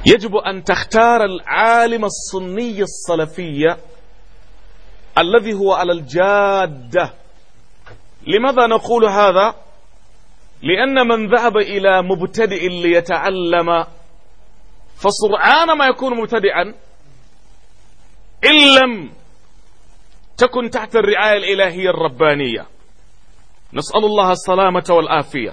يجب أن تختار العالم السني السلفي الذي هو على الجادة لماذا نقول هذا لأن من ذهب إلى مبتدئ ليتعلم فسرعان ما يكون مبتدئا إن لم تكن تحت الرعاية الإلهية الربانية نسأل الله السلامة والآفية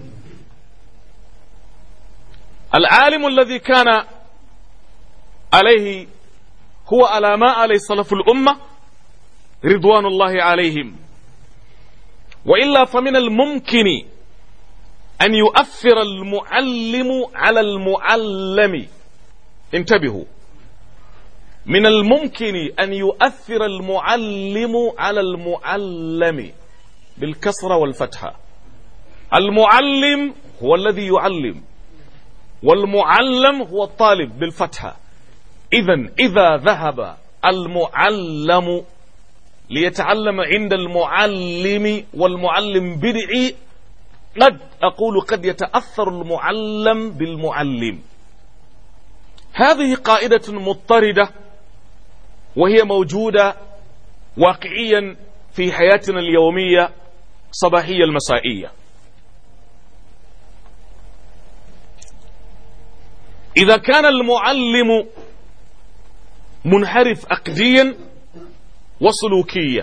العالم الذي كان عليه هو على ما عليه سلف الأمة رضوان الله عليهم وإلا فمن الممكن أن يؤثر المعلم على المعلم انتبهوا من الممكن أن يؤثر المعلم على المعلم بالكسرة والفتحة المعلم هو الذي يعلم والمعلم هو الطالب بالفتحة إذا إذا ذهب المعلم ليتعلم عند المعلم والمعلم بدعي قد أقول قد يتأثر المعلم بالمعلم هذه قاعدة مضطردة وهي موجودة واقعيا في حياتنا اليومية صباحية المسائية إذا كان المعلم منحرف عقديا وسلوكيا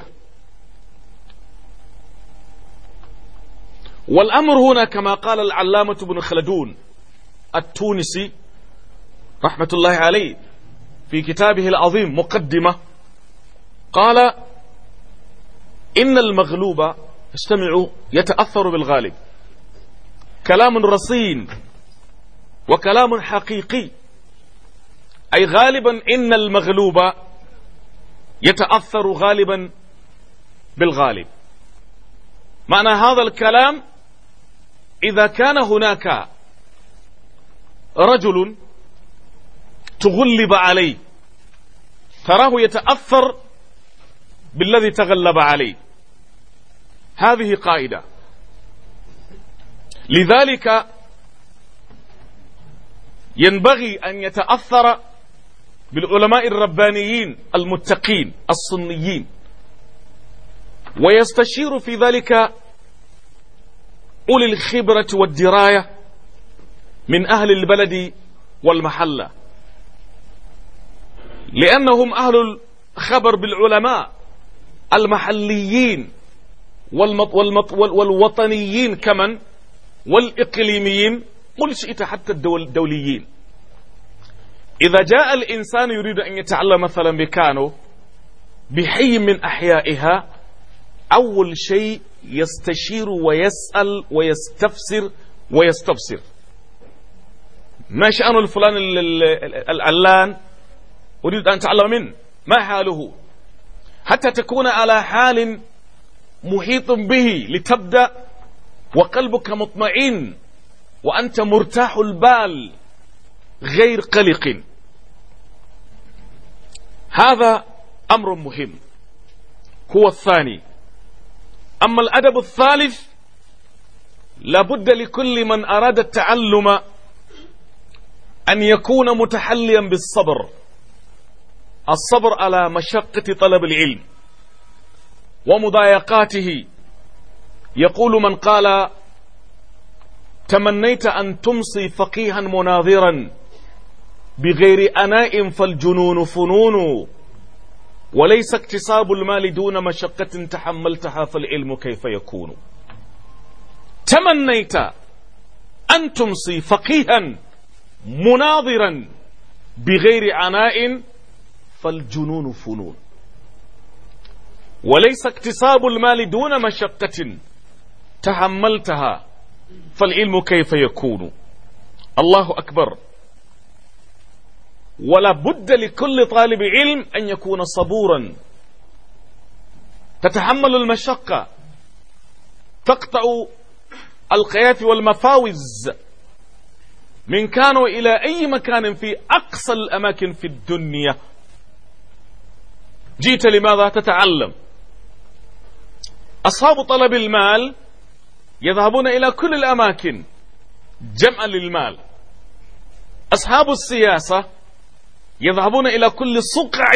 والأمر هنا كما قال العلامة بن خلدون التونسي رحمة الله عليه في كتابه العظيم مقدمة قال إن المغلوب استمعوا يتأثر بالغالب كلام رصين وكلام حقيقي أي غالبا إن المغلوب يتأثر غالبا بالغالب معنى هذا الكلام إذا كان هناك رجل تغلب عليه تراه يتأثر بالذي تغلب عليه هذه قاعدة لذلك ينبغي أن يتأثر بالعلماء الربانيين المتقين الصنيين ويستشير في ذلك أولي الخبرة والدراية من أهل البلد والمحلة لأنهم أهل الخبر بالعلماء المحليين والمط والمط والوطنيين كمن والإقليميين قل شئت حتى الدوليين إذا جاء الإنسان يريد أن يتعلم مثلا بكانو بحي من أحيائها أول شيء يستشير ويسأل ويستفسر ويستبصر ما شأن الفلان العلان أريد أن أتعلم منه ما حاله حتى تكون على حال محيط به لتبدأ وقلبك مطمئن وأنت مرتاح البال غير قلق هذا أمر مهم هو الثاني أما الأدب الثالث لابد لكل من أراد التعلم أن يكون متحليا بالصبر الصبر على مشقة طلب العلم ومضايقاته يقول من قال تمنيت أن تمصي فقيها مناظرا بغير أناء فالجنون فنون وليس اكتساب المال دون مشقة تحملتها فالعلم كيف يكون تمنيت أن تمصي فقيها مناظرا بغير عناء فالجنون فنون وليس اكتساب المال دون مشقة تحملتها فالعلم كيف يكون الله أكبر ولا بد لكل طالب علم أن يكون صبورا تتحمل المشقة تقطع القياف والمفاوز من كانوا إلى أي مكان في أقصى الأماكن في الدنيا جيت لماذا تتعلم أصحاب طلب المال يذهبون إلى كل الأماكن جمعا للمال أصحاب السياسة يذهبون إلى كل صقع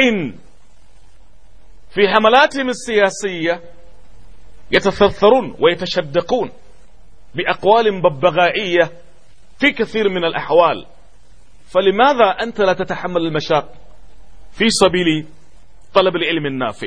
في حملاتهم السياسية يتثثرون ويتشدقون بأقوال ببغائية في كثير من الأحوال فلماذا أنت لا تتحمل المشاق في سبيل طلب العلم النافع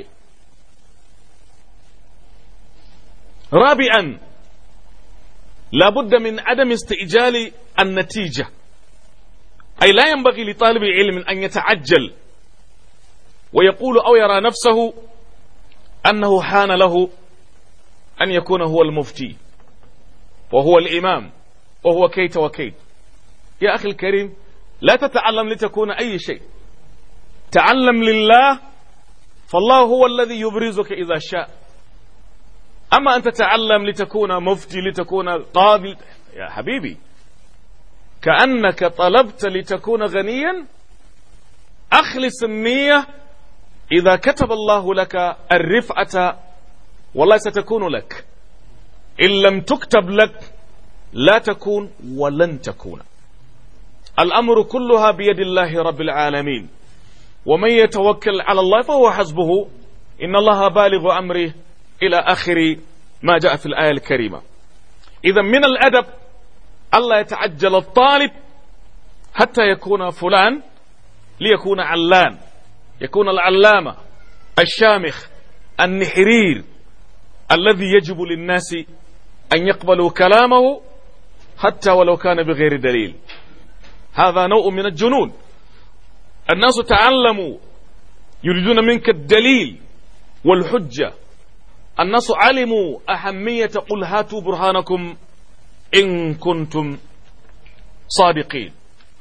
رابعا لا بد من عدم استئجال النتيجة أي لا ينبغي لطالب العلم أن يتعجل ويقول أو يرى نفسه أنه حان له أن يكون هو المفتي وهو الإمام وهو كيت وكيت يا أخي الكريم لا تتعلم لتكون أي شيء تعلم لله فالله هو الذي يبرزك إذا شاء أما أن تتعلم لتكون مفتي لتكون قاضي يا حبيبي كأنك طلبت لتكون غنيا أخلص النية إذا كتب الله لك الرفعة والله ستكون لك إن لم تكتب لك لا تكون ولن تكون الأمر كلها بيد الله رب العالمين ومن يتوكل على الله فهو حسبه إن الله بالغ أمره إلى آخر ما جاء في الآية الكريمة إذا من الأدب ألا يتعجل الطالب حتى يكون فلان ليكون علان يكون العلامة الشامخ النحرير الذي يجب للناس أن يقبلوا كلامه حتى ولو كان بغير دليل هذا نوع من الجنون الناس تعلموا يريدون منك الدليل والحجة الناس علموا أهمية قل هاتوا برهانكم إن كنتم صادقين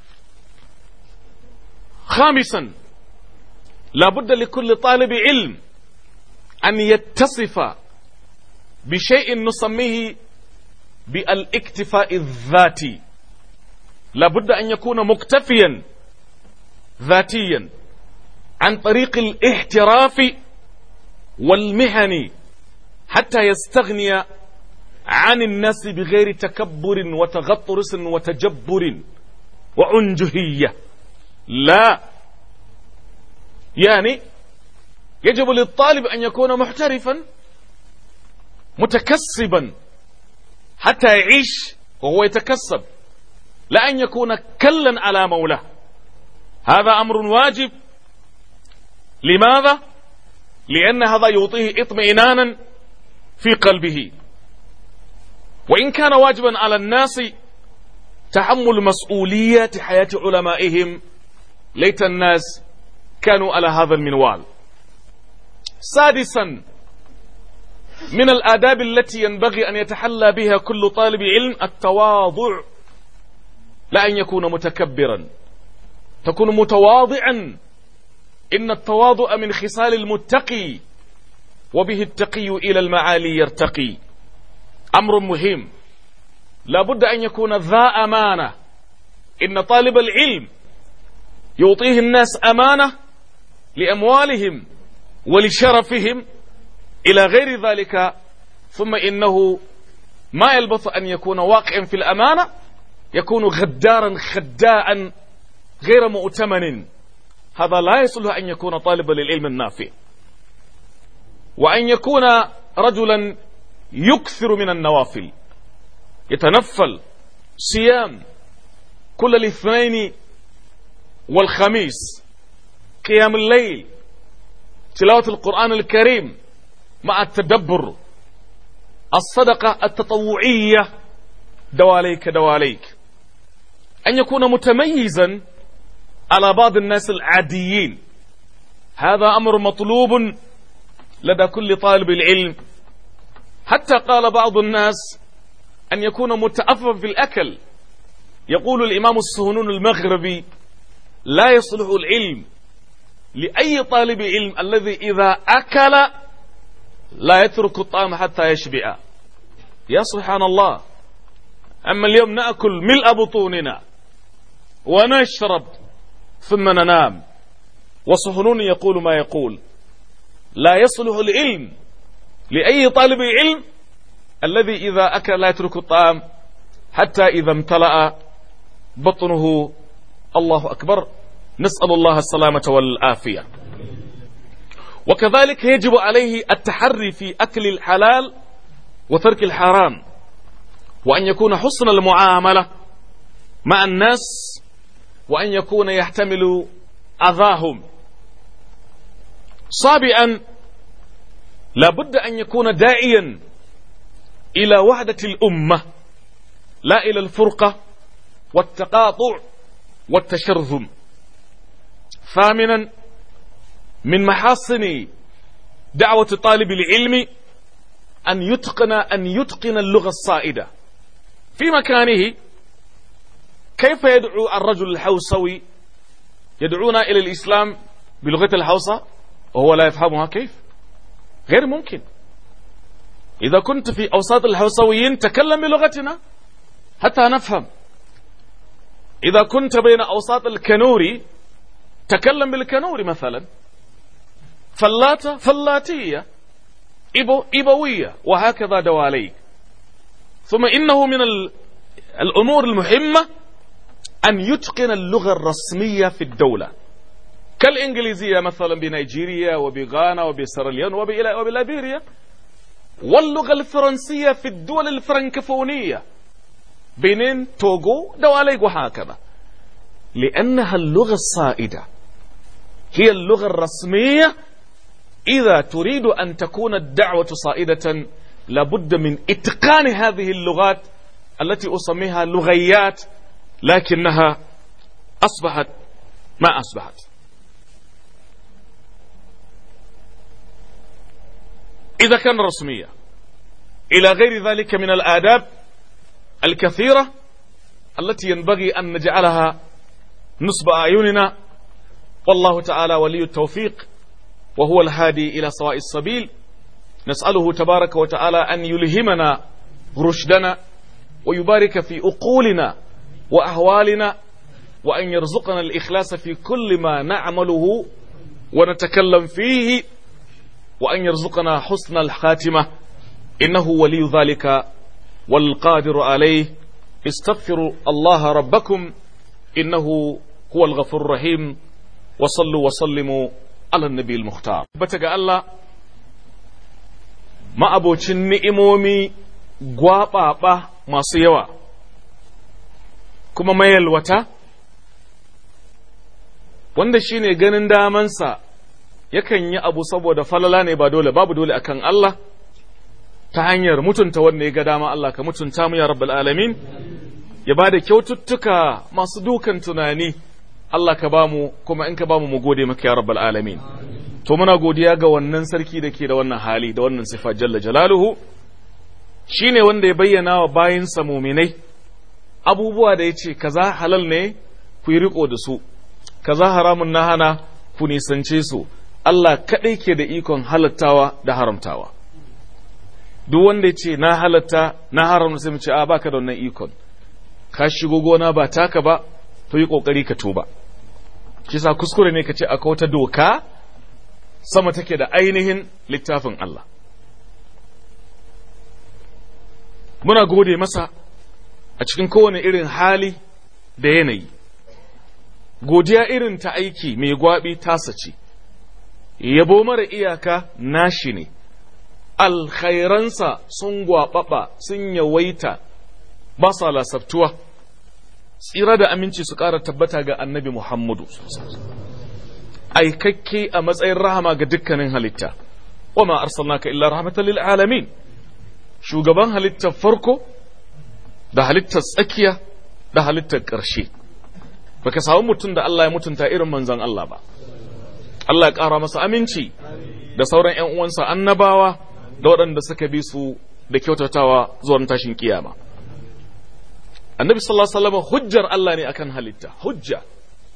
خامسا لا بد لكل طالب علم أن يتصف بشيء نسميه بالاكتفاء الذاتي لا بد أن يكون مكتفيا ذاتيا عن طريق الاحتراف والمهن حتى يستغني عن الناس بغير تكبر وتغطرس وتجبر وعنجهية لا يعني يجب للطالب أن يكون محترفا متكسبا حتى يعيش وهو يتكسب لا أن يكون كلا على مولاه هذا أمر واجب لماذا؟ لأن هذا يعطيه اطمئنانا في قلبه وإن كان واجبا على الناس تحمل مسؤوليات حياة علمائهم ليت الناس كانوا على هذا المنوال سادسا من الآداب التي ينبغي أن يتحلى بها كل طالب علم التواضع لا أن يكون متكبرا تكون متواضعا إن التواضع من خصال المتقي وبه التقي إلى المعالي يرتقي أمر مهم لا بد أن يكون ذا أمانة إن طالب العلم يعطيه الناس أمانة لأموالهم ولشرفهم إلى غير ذلك ثم إنه ما يلبث أن يكون واقعا في الأمانة يكون غدارا خداعا غير مؤتمن هذا لا يصلح أن يكون طالبا للعلم النافع وأن يكون رجلا يكثر من النوافل يتنفل صيام كل الاثنين والخميس قيام الليل تلاوة القرآن الكريم مع التدبر الصدقة التطوعية دواليك دواليك أن يكون متميزا على بعض الناس العاديين هذا أمر مطلوب لدى كل طالب العلم حتى قال بعض الناس أن يكون متأففا في الأكل يقول الإمام السهنون المغربي لا يصلح العلم لأي طالب علم الذي إذا أكل لا يترك الطعام حتى يشبع يا سبحان الله أما اليوم نأكل ملء بطوننا ونشرب ثم ننام وصهنون يقول ما يقول لا يصلح العلم لأي طالب علم الذي إذا أكل لا يترك الطعام حتى إذا امتلأ بطنه الله أكبر نسأل الله السلامة والعافية وكذلك يجب عليه التحري في أكل الحلال وترك الحرام وأن يكون حسن المعاملة مع الناس وأن يكون يحتمل أذاهم صابئا لابد أن يكون داعيا إلى وحدة الأمة لا إلى الفرقة والتقاطع والتشرذم ثامنا من محاصن دعوة طالب العلم أن يتقن أن يتقن اللغة الصائدة في مكانه كيف يدعو الرجل الحوسوي يدعونا إلى الإسلام بلغة الحوسة وهو لا يفهمها كيف غير ممكن إذا كنت في أوساط الحوسويين تكلم بلغتنا حتى نفهم إذا كنت بين أوساط الكنوري تكلم بالكنوري مثلا فلاتة فلاتية إبو إبوية وهكذا دواليك ثم إنه من الأمور المهمة أن يتقن اللغة الرسمية في الدولة كالإنجليزية مثلا بنيجيريا وبغانا وبسراليون وبليبيريا واللغة الفرنسية في الدول الفرنكفونية بنين توغو دواليك وهكذا لأنها اللغة الصائدة هي اللغة الرسمية إذا تريد أن تكون الدعوة صائدة لابد من إتقان هذه اللغات التي أسميها لغيات لكنها أصبحت ما أصبحت إذا كان رسمية إلى غير ذلك من الآداب الكثيرة التي ينبغي أن نجعلها نصب أعيننا والله تعالى ولي التوفيق وهو الهادي إلى سواء السبيل نسأله تبارك وتعالى أن يلهمنا رشدنا ويبارك في أقولنا وأهوالنا وأن يرزقنا الإخلاص في كل ما نعمله ونتكلم فيه وأن يرزقنا حسن الخاتمة إنه ولي ذلك والقادر عليه استغفروا الله ربكم إنه هو الغفور الرحيم وصلوا وسلموا على النبي المختار بتقى الله ما أبو ni'imomi gwaɓaɓa masu yawa kuma mayalwata wanda shine ganin damansa yakan yi abu saboda falala ne ba dole babu dole akan Allah ta hanyar mutunta wanda ya ga dama Allah ka mutunta mu ya rabbal alamin ya bada kyaututtuka masu dukan tunani Allah ka bamu kuma in ka bamu mu gode maka ya rabbal alamin to muna godiya ga wannan sarki da ke da wannan hali da wannan sifa jalla jalaluhu shine wanda ya bayyana wa bayinsa muminai abubuwa da ya ce kaza halal ne ku yi riko da su kaza haramun na hana ku nisance su Allah kaɗai ke da ikon halattawa da haramtawa duk wanda ya ce na halatta na haramta sai mu ce a baka da wannan ikon ka shigo gona ba taka ba to yi kokari ka tuba kisa kuskure ne ka ce akwai wata doka sama take da ainihin littafin Allah muna gode masa a cikin kowane irin hali da yanayi godiya irin ta aiki mai gwabi tasa ce yabo mara iyaka nashi ne alkhairansa sun gwaɓaɓa sun yawaita ba sa lasabtuwa tsira da aminci su ƙara tabbata ga annabi muhammadu aikakke a matsayin rahama ga dukkanin halitta wa ma arsalnaka illa rahmatan lil alamin shugaban halittar farko da halittar tsakiya da halittar ƙarshe baka samu mutum da Allah ya mutunta irin manzon Allah ba Allah ya ƙara masa aminci da sauran ‘yan uwansa annabawa da waɗanda suka bi su da kyautatawa zuwa tashin kiyama. Annabi sallallahu Alaihi wasallam hujjar Allah ne akan halitta, hujja.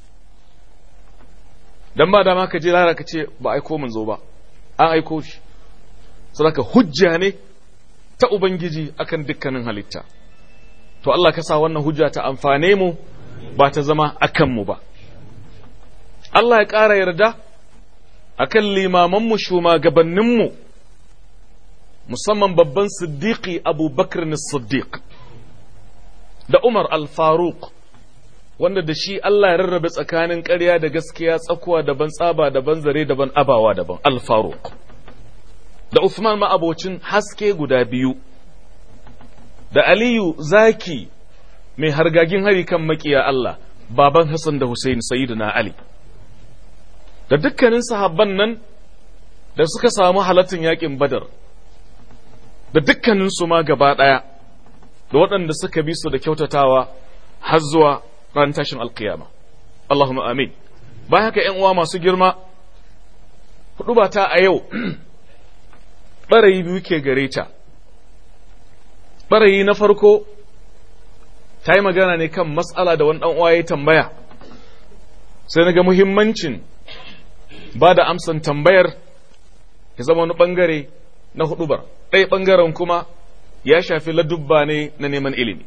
Dan ba dama ka je lara ka ce ba aiko mun zo ba, an aiko shi. Sadaka hujja ne ta Ubangiji akan dukkanin halitta. To Allah ka sa wannan hujja ta amfane mu ba ta zama akan mu ba. Allah ya ƙara yarda akan limamanmu shugabanninmu musamman babban siddiqi abu bakr siddiq da umar al-faruq wanda da shi Allah ya rarrabe tsakanin ƙarya da gaskiya tsakuwa daban tsaba daban zare daban abawa daban al-faruq da Uthman ma'abocin haske guda biyu da Aliyu zaki mai hargagin hari kan makiya Allah baban Hassan da Hussein sayyidina Ali da dukkanin sahabban nan da suka samu halattun yakin Badar da dukkanin su ma gaba ɗaya da waɗanda suka bi su da kyautatawa har zuwa ran tashin alkiyama Allahumma amin bayan haka ‘yan uwa masu girma hudu ba ta a yau ɓarayi biyu ke gare ta ɓarayi na farko ta yi magana ne kan matsala da wani uwa ya tambaya sai na ga muhimmancin ba da amsan tambayar ya zama wani ɓangare na hudubar ɗaya ɓangaren kuma ya shafi ladubba ne na neman ilimi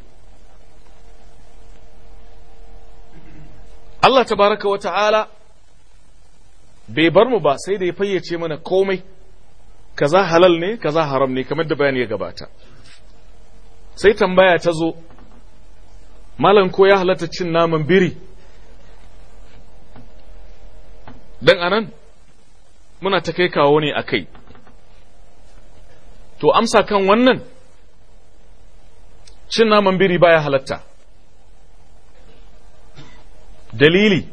Allah tabaraka wa ta'ala bai bar mu ba sai da ya fayyace mana komai kaza halal ne kaza haram ne kamar da bayani ya gabata sai tambaya ta zo malam ko ya halatta cin naman biri dan anan muna ta kai kawo ne a kai to amsa kan wannan cin naman biri baya halatta dalili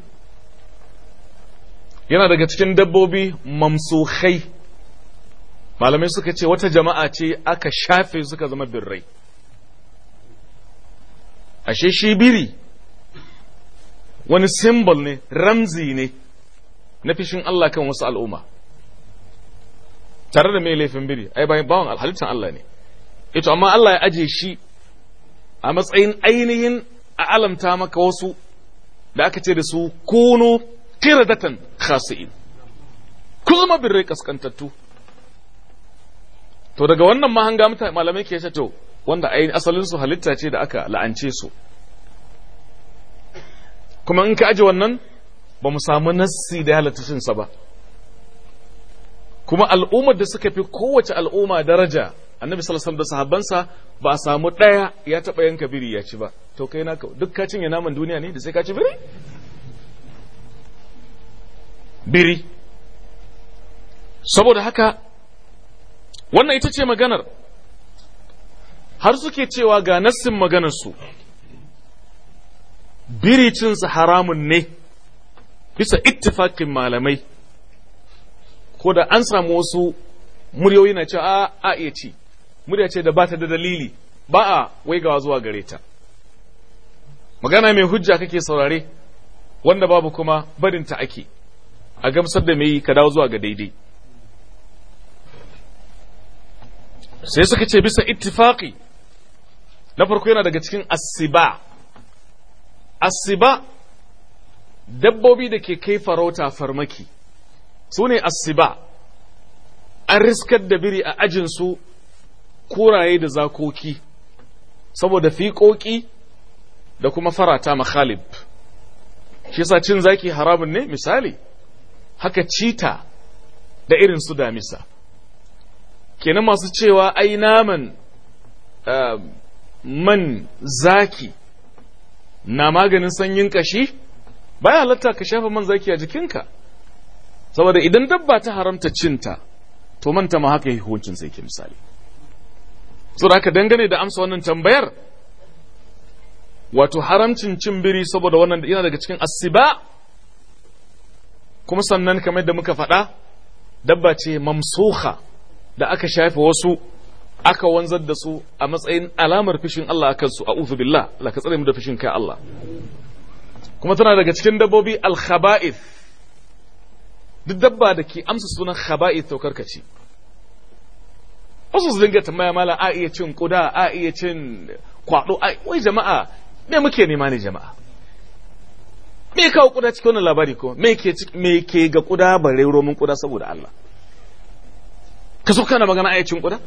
yana daga cikin dabbobi mamsukhai malamai suka ce wata jama'a ce aka shafe suka zama birrai ashe shi biri wani simbol ne ramzi ne na fishin Allah kan wasu al'umma tare da mai laifin biri ai bayan bawan halittar Allah ne ito amma Allah ya aje shi a matsayin ainihin a alamta maka wasu da aka ce da su kunu qiradatan khasi'in ku zama birrai kaskantattu to daga wannan mahanga mutane malamai ke ce to wanda ainihin asalin su halitta ce da aka la'ance su kuma in ka aje wannan ba mu samu nassi da halatta sa ba kuma al'ummar da suka fi kowace al'umma daraja annabi sallallahu alaihi da sahabbansa ba a samu ɗaya ya taɓa yanka biri ya ci ba to kai naka duk ka cinye naman duniya ne da sai ka ci biri biri saboda haka wannan ita ce maganar har suke cewa ga nassin maganarsu biri cinsa haramun ne bisa ittifakin malamai ko da an samu wasu muryoyi na cewa a iya ci murya ce da ba ta da dalili ba a waigawa zuwa gare ta magana mai hujja kake saurare wanda babu kuma barinta ake a gamsar da mai ka dawo zuwa ga daidai sai suka ce bisa ittifaqi na farko yana daga cikin asiba asiba dabbobi da ke kai farauta farmaki su ne asiba an riskar da biri a ajinsu kuraye da zakoki saboda fiƙoƙi da kuma farata makhalib shi yasa cin zaki haramun ne misali haka cita da irin su damisa kenan masu cewa ai naman man zaki na maganin sanyin kashi baya halatta ka shafa man zaki a jikinka saboda idan dabba ta haramta cinta to manta ma haka yi hukuncin sai ke misali saboda haka dangane da amsa wannan tambayar wato haramcin cin biri saboda wannan yana daga cikin asiba kuma sannan kamar da muka faɗa dabba ce mamsuha da aka shafe wasu aka wanzar da su a matsayin alamar fishin Allah akan su a'udhu billah Allah ka tsare mu da fishin kai Allah kuma tana daga cikin dabbobi al-khaba'ith duk dabba da ke amsa sunan khaba'ith to karkace wasu su dinga tambaya mala a iya cin kuda a iya cin kwado wai jama'a me muke nema ne jama'a me kawo kuda cikin wannan labari ko me ke me ke ga kuda bare romin kuda saboda Allah ka so kana magana ayacin kuda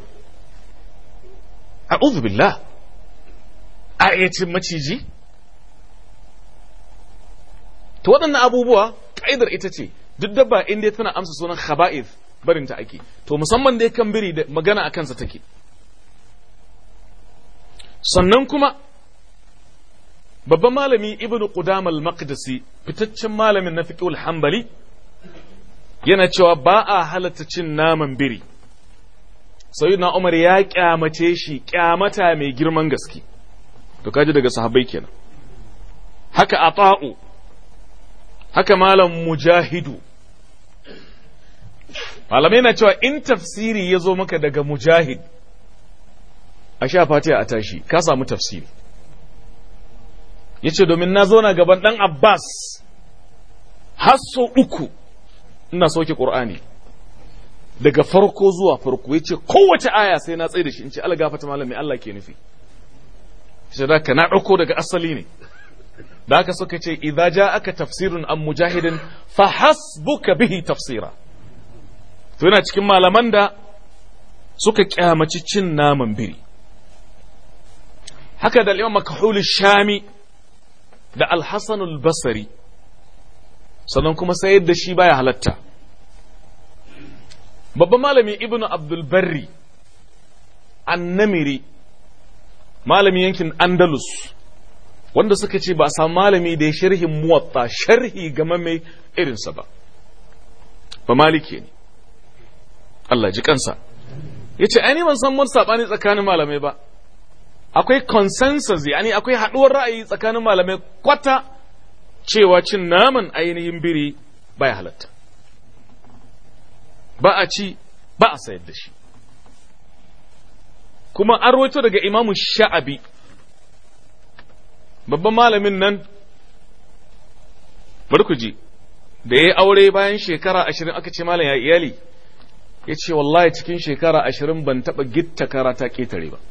a'udhu billah ayacin maciji to waɗannan abubuwa ka'idar ita ce duk dabba in dai tana amsa sunan khaba'ith barin ta ake to musamman dai kan biri da magana akan sa take sannan kuma babban malami ibnu qudam al-maqdisi fitaccen malamin na fiqh hanbali yana cewa ba a halatta cin naman biri sayyidina umar ya kyamace shi kyamata mai girman gaske to kaji daga sahabbai kenan haka ata'u haka malam mujahidu malamai na cewa in tafsiri ya zo maka daga mujahid a sha fatiha a tashi ka samu tafsiri ya ce domin na zo na gaban ɗan abbas har so uku ina soke ƙur'ani daga farko zuwa farko ya ce kowace aya sai na tsaye da shi in ce algafata malam mai Allah ke nufi shi da ka na ɗauko daga asali ne da aka suka ce idza ja aka tafsirun an mujahidin fa hasbuka bihi tafsira to yana cikin malaman da suka kyamaci cin naman biri haka da imam makahul shami da alhassan al-basri sannan kuma sayar da shi baya halatta babban malami ibnu abdul barri annamiri malami yankin andalus wanda suka ce ba a samu malami da ya sharhin muwatta sharhi game mai irinsa ba ba maliki ne Allah ji kansa ya ce ai ban san wani saɓani tsakanin malamai ba akwai consensus yani akwai haɗuwar ra'ayi tsakanin malamai kwata cewa cin naman ainihin biri baya halatta ba a ci ba a sayar da shi kuma an rawaito daga imamu sha'abi babban malamin nan bari ku ji da ya yi aure bayan shekara ashirin aka ce malam ya iyali ya ce wallahi cikin shekara ashirin ban taɓa gitta karata ƙetare ba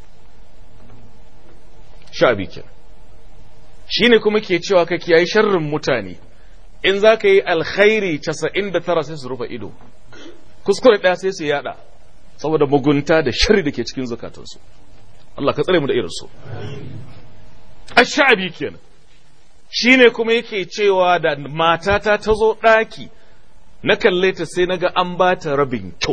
sha'abi ke shi ne kuma ke cewa ka kiyaye sharrin mutane in za ka yi alkhairi casa'in da tara sai su rufe ido kuskure ɗaya sai su yada saboda mugunta da sharri da ke cikin zukatansu Allah ka tsare mu da irinsu ash-sha'bi kenan shine kuma yake cewa da matata ta zo ɗaki na kalle ta sai naga an ba ta rabin kyau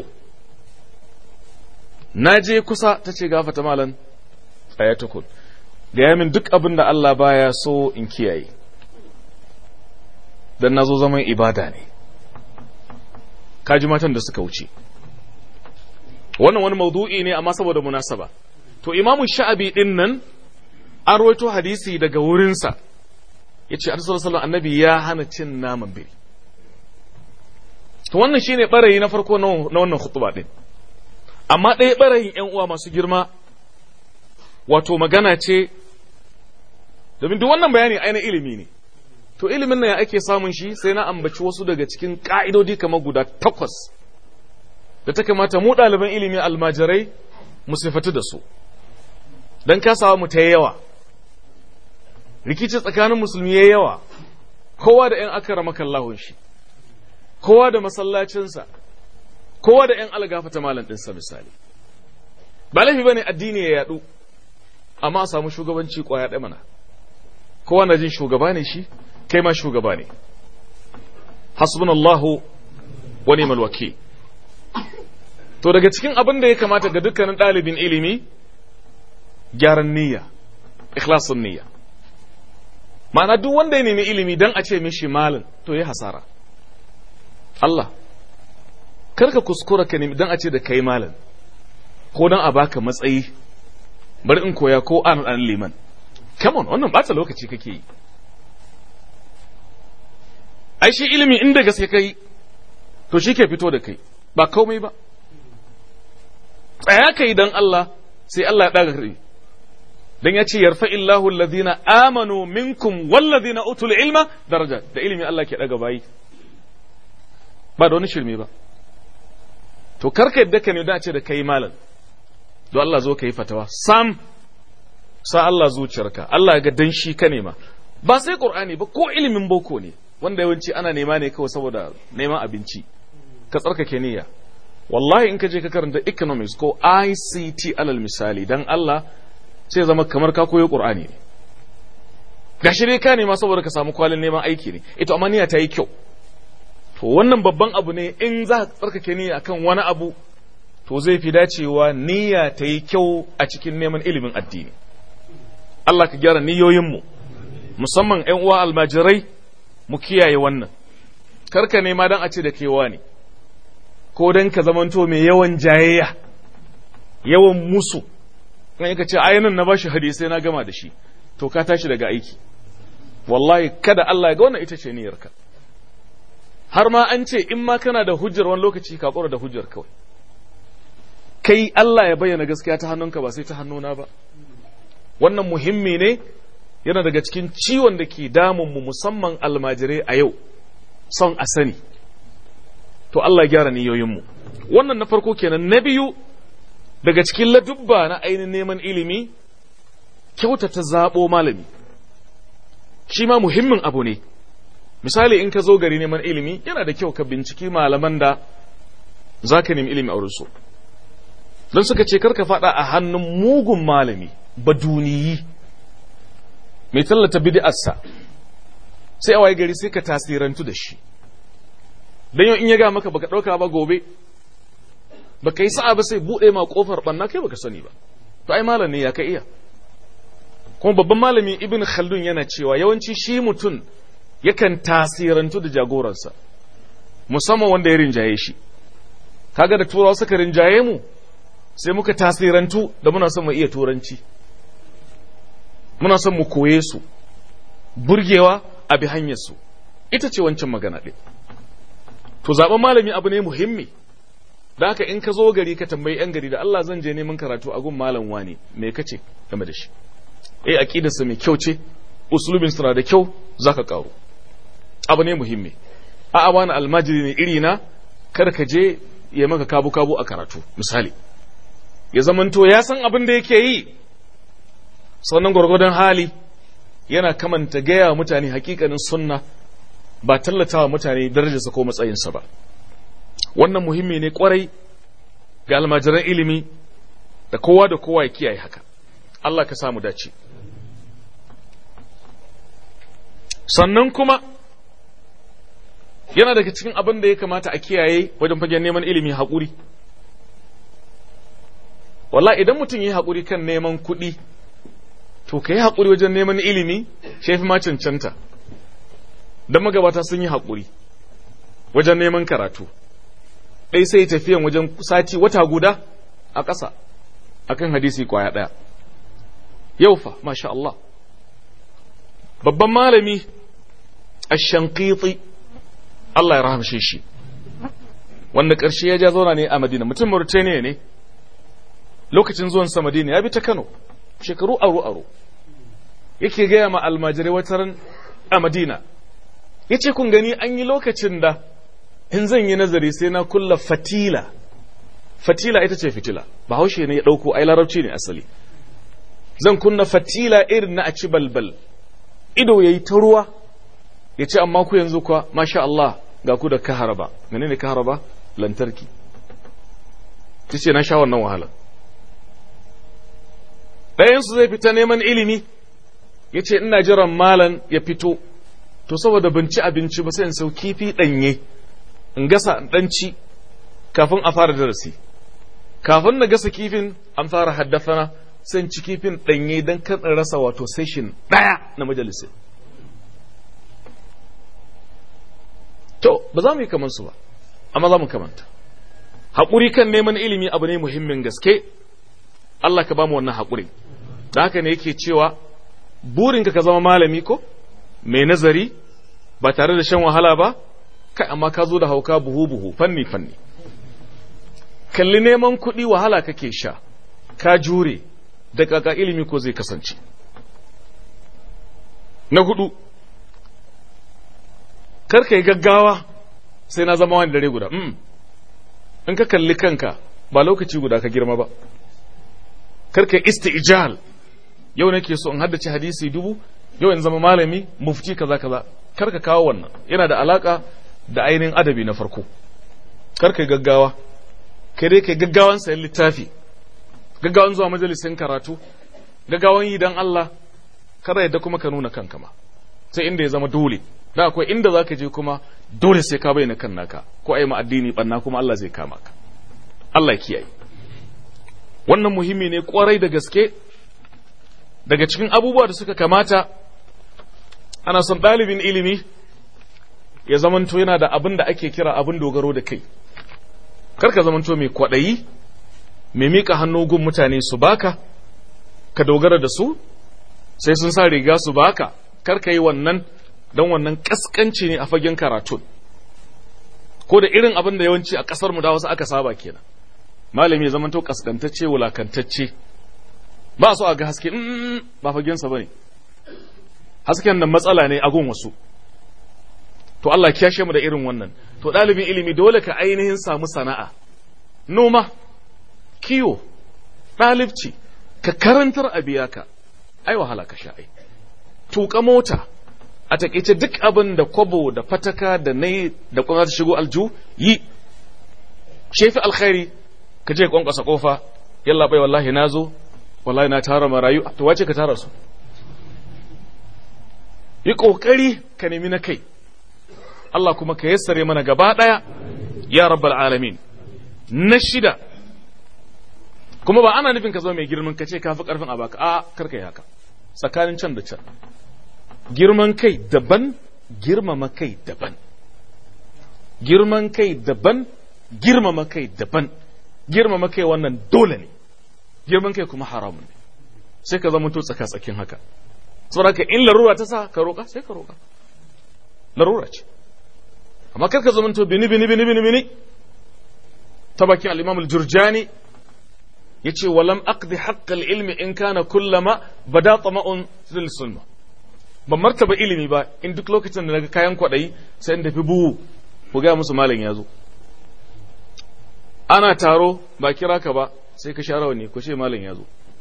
na je kusa ta ce gafata malan tsaya tukun gaya min duk abin da Allah baya so in kiyaye dan na zo zaman ibada ne kaji matan da suka wuce wannan wani maudu'i ne amma saboda munasaba to imamu sha'abi din nan an rawaito hadisi daga wurinsa ya ce sallallahu annabi ya hana cin naman biri to wannan shine barayi na farko na wannan khutba din amma ɗaya barayin yan uwa masu girma wato magana ce domin duk wannan bayani aina ilimi ne to ilimin nan ya ake samun shi sai na ambaci wasu daga cikin ka'idodi kamar guda takwas da ta kamata mu ɗaliban ilimi almajirai mu sifatu da su don kasawa mu ta yawa rikici tsakanin musulmi ya yawa kowa da ‘yan akara makallahun shi kowa da masallacinsa kowa da ‘yan algafata malam ɗinsa misali ba laifi ba ne addini ya yaɗu amma a samu shugabanci ƙwaya ɗaya mana kowa na jin shugaba ne shi kai ma shugaba ne hasbunallahu wa ni'mal wakil to daga cikin abin da ya kamata ga dukkanin ɗalibin ilimi gyaran niyya ikhlasun niyya ma'ana duk wanda ya nemi ilimi dan a ce mishi malin to ya hasara Allah karka kuskura ka nemi dan a ce da kai malin ko dan a baka matsayi bari in koya ko an an liman come on wannan bata lokaci kake yi ai shi ilimi inda gaske kai to shi ke fito da kai ba komai ba tsaya kai dan Allah sai Allah ya daga kai dan ya ce yarfa illahu alladhina amanu minkum walladhina utul ilma daraja da ilimi Allah ke daga bayi ba da wani shirme ba to karka yadda ka ne da ce da kai malam don Allah zo ka yi fatawa sam sa Allah zuciyarka Allah ga dan shi ka nema ba sai qur'ani ba ko ilimin boko ne wanda yawanci ana nema ne kawai saboda neman abinci ka tsarkake niyya wallahi in ka je ka karanta economics ko ICT alal misali dan Allah sai zama kamar ka koyo Qur'ani ne gashi dai ka nema saboda ka samu kwalin neman aiki ne ito amma niyya ta yi kyau to wannan babban abu ne in za ka tsarkake niyya akan wani abu to zai fi dacewa niyya ta yi kyau a cikin neman ilimin addini Allah ka gyara niyoyinmu musamman ‘yan uwa almajirai mu kiyaye wannan karka nema don a ce da kewa ne ko don ka zamanto mai yawan jayayya yawan musu kan ka ce ayanin na bashi hadisai na gama da shi to ka tashi daga aiki wallahi kada Allah ya ga wannan ita ce niyyarka har ma an ce in ma kana da hujjar wani lokaci ka kora da hujjar kawai kai Allah ya bayyana gaskiya ta hannunka ba sai ta hannuna ba wannan muhimmi ne yana daga cikin ciwon da ke damun mu musamman almajirai a yau son a sani to Allah ya gyara niyoyinmu wannan na farko kenan na biyu daga cikin ladubba na ainihin neman ilimi kyautata zaɓo malami shi ma muhimmin abu ne misali in ka zo gari neman ilimi yana da kyau ka binciki malaman da za ka nemi ilimi a wurinsu don suka ce karka faɗa a hannun mugun malami baduniyi mai tallata bid'arsa sai a waye gari sai ka tasirantu da shi don yau in ya ga maka baka ɗauka ba gobe baka yi sa'a ba sai buɗe ma ƙofar ɓanna kai baka sani ba to ai malam ne ya ka iya kuma babban malami ibn khaldun yana cewa yawanci shi mutum yakan tasirantu da jagoransa musamman wanda ya rinjaye shi kaga da turawa suka rinjaye mu sai muka tasirantu da muna son mu iya turanci muna son mu koye su burgewa a bi hanyar su ita ce wancan magana ɗin to zaɓen malami abu ne muhimmi da haka in ka zo gari ka tambayi yan gari da Allah zan je neman karatu a gun malam wani me kace game da shi eh aqidarsa mai kyau ce uslubin suna da kyau zaka karu abu ne muhimmi a a wani almajiri ne iri na kar ka je ya maka kabu kabu a karatu misali ya zamanto ya san abin da yake yi sannan gwargwadon hali yana kamanta gaya mutane hakikanin sunna ba tallatawa mutane darajarsa ko matsayinsa ba wannan muhimmi ne kwarai ga almajiran ilimi da kowa da kowa ya kiyaye haka Allah ka samu dace sannan kuma yana daga cikin abin da ya kamata a kiyaye wajen fagen neman ilimi haƙuri walla idan mutum yi haƙuri kan neman kuɗi to ka yi haƙuri wajen neman ilimi shafi ma cancanta don magabata sun yi haƙuri wajen neman karatu ɗai sai tafiyan wajen sati wata guda a ƙasa akan hadisi kwaya ɗaya yau fa masha Allah babban malami ashankiti Allah ya rahamshe shi wanda ƙarshe ya ja zauna ne a Madina mutum Mauritania ne lokacin zuwan sa Madina ya bi ta Kano shekaru aro aro yake gaya ma almajirai wataran a Madina yace kun gani an yi lokacin da in zan yi nazari sai na kulla fatila fatila ita ce fitila bahaushe ne ya ɗauko ai larabci ne asali zan kunna fatila irin na a ci balbal ido ya yi ta ruwa ya ce amma ku yanzu kuwa masha Allah ga ku da kaharaba menene kaharaba lantarki ta ce na sha wannan wahala ɗayansu zai fita neman ilimi ya ce ina jiran malan ya fito to saboda ban ci abinci ba sai in sau kifi ɗanye in gasa in ɗanci kafin a fara darasi kafin na gasa kifin an fara haddafana sai ci kifin ɗanye don kan rasa wato session ɗaya na majalisin to ba za mu yi kamansu ba amma za mu kamanta haƙuri kan neman ilimi abu ne muhimmin gaske Allah ka ba mu wannan haƙuri da haka ne yake cewa burinka ka zama malami ko mai nazari ba tare da shan wahala ba kai amma ka zo da hauka buhu buhu fanni fanni kalli neman kuɗi wahala kake sha ka jure da kaka ilimi ko zai kasance na hudu karka yi gaggawa sai na zama wani dare guda in ka kalli kanka ba lokaci guda ka girma ba karka isti'jal yau nake so in haddace hadisi dubu yau in zama malami mufti kaza kaza karka kawo wannan yana da alaka da ainihin adabi na farko karka yi gaggawa kai dai kai gaggawan sayan littafi gaggawan zuwa majalisin karatu gaggawan yi dan Allah kada yadda kuma ka nuna kanka ma sai inda ya zama dole da akwai inda zaka je kuma dole sai ka bayyana kan naka ko ai ma addini banna kuma Allah zai kama ka Allah ya kiyaye wannan muhimmi ne kwarai da gaske daga cikin abubuwa da suka kamata ana son ɗalibin ilimi ya zamanto yana da abin da ake kira abin dogaro da kai karka zamanto mai kwaɗayi mai miƙa hannu gun mutane su baka ka dogara da su sai sun sa riga su baka karka yi wannan don wannan ƙasƙanci ne a fagen karatun ko da irin abin da yawanci a ƙasar mu da wasu aka saba kenan malami ya zamanto ƙasƙantacce wulakantacce ba so a ga haske ba fagensa ba ne hasken nan matsala ne a gun wasu to Allah kiyashe mu da irin wannan to ɗalibin ilimi dole ka ainihin samu sana'a noma kiwo ɗalibci ka karantar a biya ka ai wahala ka sha ai tuka mota a takaice duk abin da kwabo da fataka da nai da kuma ta shigo alju yi shefi alkhairi ka je kwankwasa kofa yalla bai wallahi nazo wallahi na tara marayu to wace ka tara su yi kokari ka nemi na kai Allah kuma ka yassare mana gaba daya ya rabbal alamin na shida kuma ba ana nufin ka zama mai girman ka ce ka fi karfin a baka a karka yi haka tsakanin can da can girman kai daban girmama kai daban girman kai daban girmama kai daban girmama kai wannan dole ne girman kai kuma haramun ne sai ka zama to tsaka tsakin haka saboda ka in larura ta sa ka roƙa sai ka roƙa larura ce amma kar ka zama to bini bini bini bini bini ta bakin al-imam al-jurjani yace walam aqdi haqq al-ilmi in kana kullama bada tama'un fil sulma ban martaba ilimi ba in duk lokacin da naga kayan kwadayi sai in tafi buhu ku ga musu malam ya zo ana taro ba kira ka ba sai ka share wani ku ce malam ya zo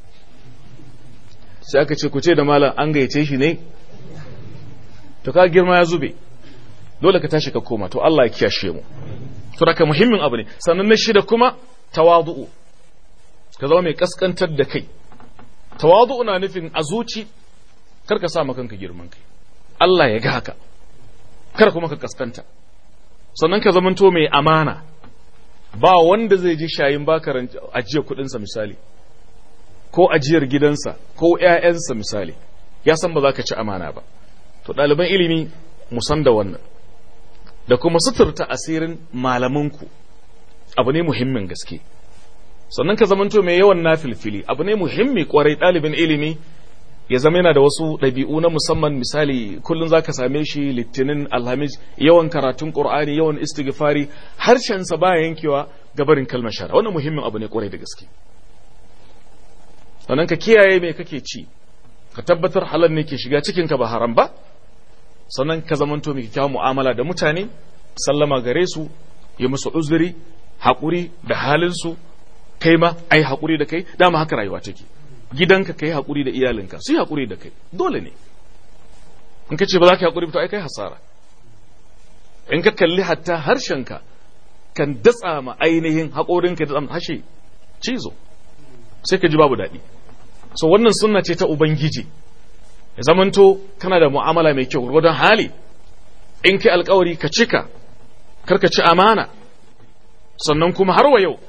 sai aka ce ku ce da malam an gayyace shi ne to ka girma ya zube dole ka tashi ka koma to Allah ya kiyashe mu to daga muhimmin abu ne sannan na shida kuma tawadu'u ka zama mai kaskantar da kai tawadu'u na nufin a zuci kar ka sa kanka girman kai Allah ya ga haka kar kuma ka kaskanta sannan ka zamanto mai amana ba wanda zai ji shayin baka ajiyar kudinsa misali ko ajiyar gidansa ko ‘ya'yansa misali ya san ba za ka ci amana ba to ɗaliban ilimi musan da wannan da kuma suturta asirin malamanku abu ne muhimmin gaske sannan ka zamanto mai yawan na filfili abu ne muhimmi kwarai ɗalibin ilimi ya zama yana da wasu ɗabi'u na musamman misali kullum za ka same shi litinin alhamis yawan karatun ƙur'ani yawan istighfari harshensa baya yankewa gabarin kalmar shara wannan muhimmin abu ne kwarai da gaske sannan ka kiyaye me kake ci ka tabbatar halal ne ke shiga cikin ka ba haram ba sannan ka zamanto mai kyawun mu'amala da mutane sallama gare su ya musu uzuri haƙuri da halinsu kai ma ai haƙuri da kai dama haka rayuwa take gidanka kai haƙuri da iyalinka su yi haƙuri da kai dole ne in ka ce ba za ka haƙuri to ai kai hasara in ka kalli hatta harshenka kan datsa ma ainihin haƙorinka da hashe cizo sai ka ji babu daɗi so wannan sunna ce ta ubangiji ya zamanto kana da mu'amala mai kyau gwargwadon hali in kai alkawari ka cika karka ci amana sannan kuma har wa yau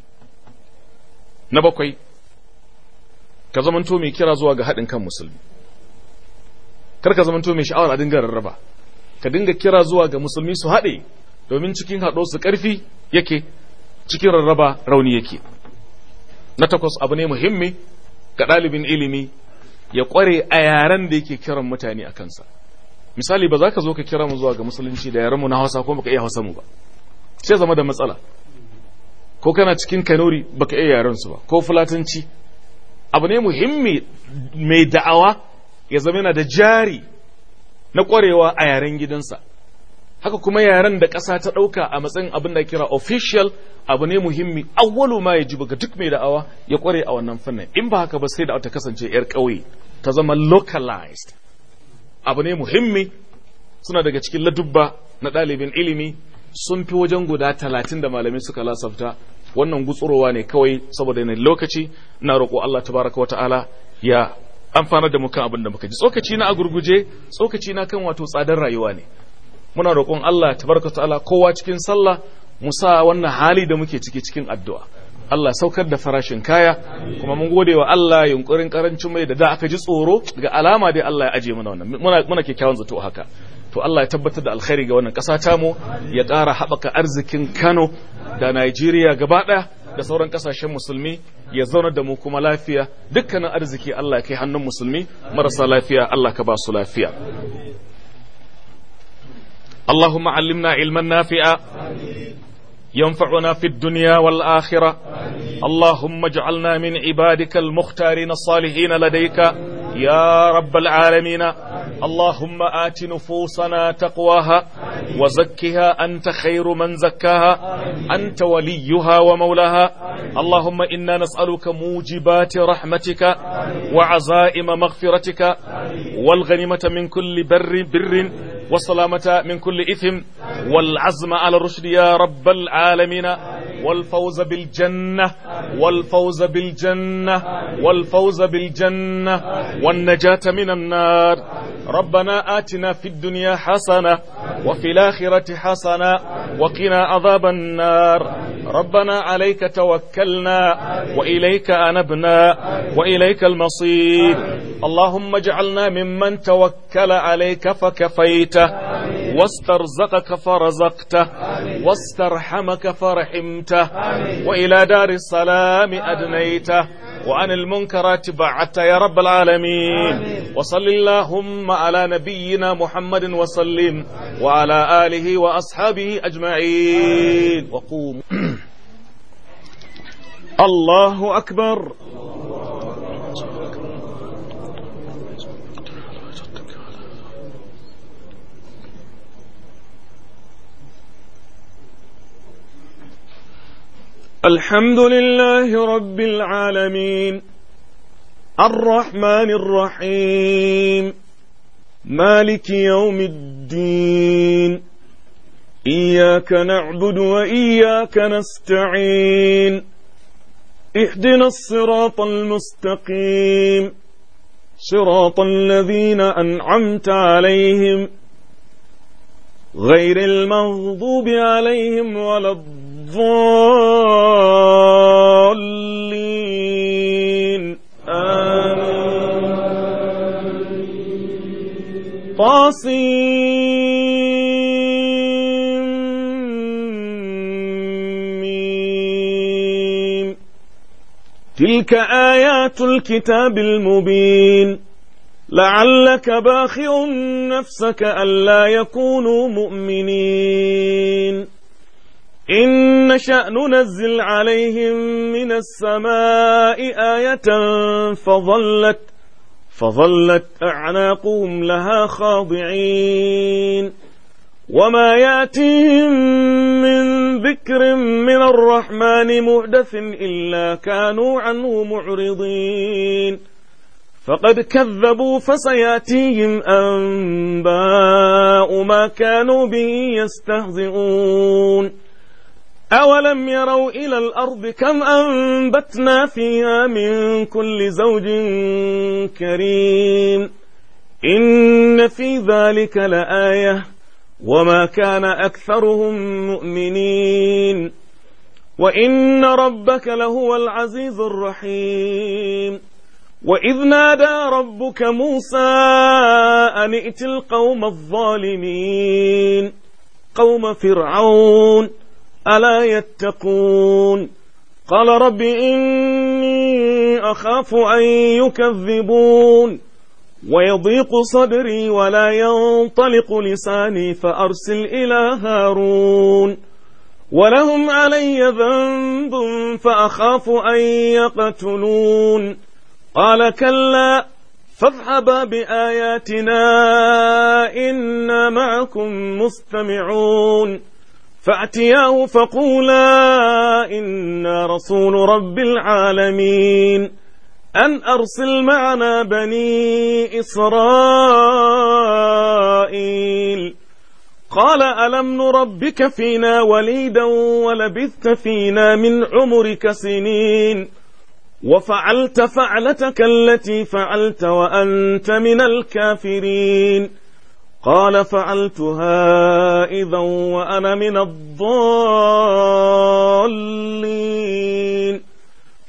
na bakwai ka zamanto mai kira zuwa ga haɗin kan musulmi kar ka zamanto mai sha'awar a dinga rarraba ka dinga kira zuwa ga musulmi su haɗe domin cikin haɗo su ƙarfi yake cikin rarraba rauni yake na takwas abu ne muhimmi ga ɗalibin ilimi ya ƙware a yaren da yake kiran mutane a kansa misali ba za ka zo ka kira mu zuwa ga musulunci da yarenmu na hausa ko baka iya hausa mu ba sai zama da matsala ko kana cikin kanuri baka iya yaren su ba ko fulatanci abu ne muhimmi mai da'awa ya zama yana da jari na ƙwarewa a yaren gidansa haka kuma yaren da ƙasa ta ɗauka a matsayin abin da kira official abu ne muhimmi awwalu ma ya ji ga duk mai da'awa ya ƙware a wannan fannin in ba haka ba sai da ta kasance 'yar ƙauye ta zama localized abu ne muhimmi suna daga cikin ladubba na ɗalibin ilimi sun fi wajen guda talatin da malamai suka lasafta wannan gutsurowa ne kawai saboda yanayin lokaci na roƙo Allah tabaraka wata'ala ya amfanar da mu kan abin da muka ji tsokaci na a gurguje tsokaci na kan wato tsadar rayuwa ne muna roƙon Allah tabaraka wata'ala kowa cikin sallah mu sa wannan hali da muke ciki cikin addu'a Allah saukar da farashin kaya kuma mun gode wa Allah yunkurin karancin mai da da aka ji tsoro daga alama dai Allah ya aje mana wannan muna muna kyakkyawan zato haka to Allah ya tabbatar da alkhairi ga wannan ƙasa tamu ya ƙara haɓaka arzikin Kano da Najeriya gaba ɗaya da sauran ƙasashen musulmi ya zauna da mu kuma lafiya dukkanin arziki Allah ya kai hannun musulmi marasa lafiya Allah ka ba su lafiya اللهم علمنا علما نافعا ينفعنا في الدنيا والآخرة اللهم اجعلنا من عبادك المختارين الصالحين لديك يا رب العالمين اللهم آت نفوسنا تقواها وزكها أنت خير من زكاها أنت وليها ومولاها اللهم إنا نسألك موجبات رحمتك وعزائم مغفرتك والغنيمة من كل بر بر والسلامة من كل إثم والعزم على الرشد يا رب العالمين والفوز بالجنة والفوز بالجنة والفوز بالجنة والنجاة من النار ربنا آتنا في الدنيا حسنة وفي الآخرة حسنة وقنا عذاب النار ربنا عليك توكلنا وإليك أنبنا وإليك المصير اللهم اجعلنا ممن توكل عليك فكفيته واسترزقك فرزقته واسترحمك فرحمته وإلى دار السلام أدنيته وعن المنكرات بعدت يا رب العالمين وصل اللهم على نبينا محمد وسلم وعلى آله وأصحابه أجمعين وقوموا الله أكبر الحمد لله رب العالمين الرحمن الرحيم مالك يوم الدين إياك نعبد وإياك نستعين اهدنا الصراط المستقيم صراط الذين أنعمت عليهم غير المغضوب عليهم ولا الضالين آمين طاسيم تلك آيات الكتاب المبين لعلك باخع نفسك ألا يكونوا مؤمنين إن نشأ ننزل عليهم من السماء آية فظلت فظلت أعناقهم لها خاضعين وما ياتيهم من ذكر من الرحمن محدث إلا كانوا عنه معرضين فقد كذبوا فسياتيهم أنباء ما كانوا به يستهزئون أولم يروا إلى الأرض كم أنبتنا فيها من كل زوج كريم إن في ذلك لآية وما كان أكثرهم مؤمنين وإن ربك لهو العزيز الرحيم وإذ نادى ربك موسى أن ائت القوم الظالمين قوم فرعون ألا يتقون قال رب إني أخاف أن يكذبون ويضيق صدري ولا ينطلق لساني فأرسل إلى هارون ولهم علي ذنب فأخاف أن يقتلون قال كلا فاذهبا بآياتنا إنا معكم مستمعون فأتياه فقولا إنا رسول رب العالمين أن أرسل معنا بني إسرائيل قال ألم نربك فينا وليدا ولبثت فينا من عمرك سنين وفعلت فعلتك التي فعلت وأنت من الكافرين قال فعلتها إذا وأنا من الضالين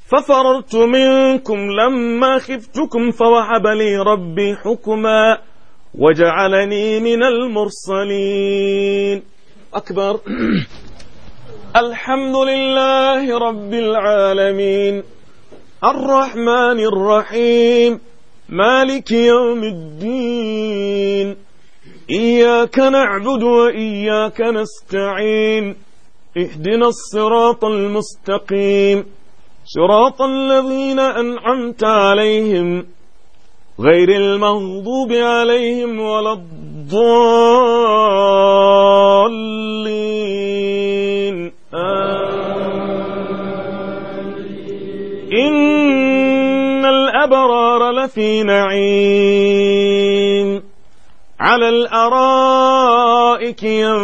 ففررت منكم لما خفتكم فوهب لي ربي حكما وجعلني من المرسلين أكبر الحمد لله رب العالمين الرحمن الرحيم مالك يوم الدين إياك نعبد وإياك نستعين اهدنا الصراط المستقيم صراط الذين أنعمت عليهم غير المغضوب عليهم ولا الضالين إن الأبرار لفي نعيم على الأرائك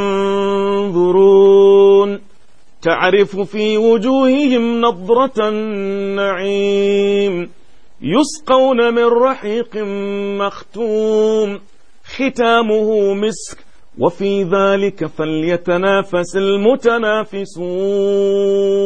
ينظرون تعرف في وجوههم نضرة النعيم يسقون من رحيق مختوم ختامه مسك وفي ذلك فليتنافس المتنافسون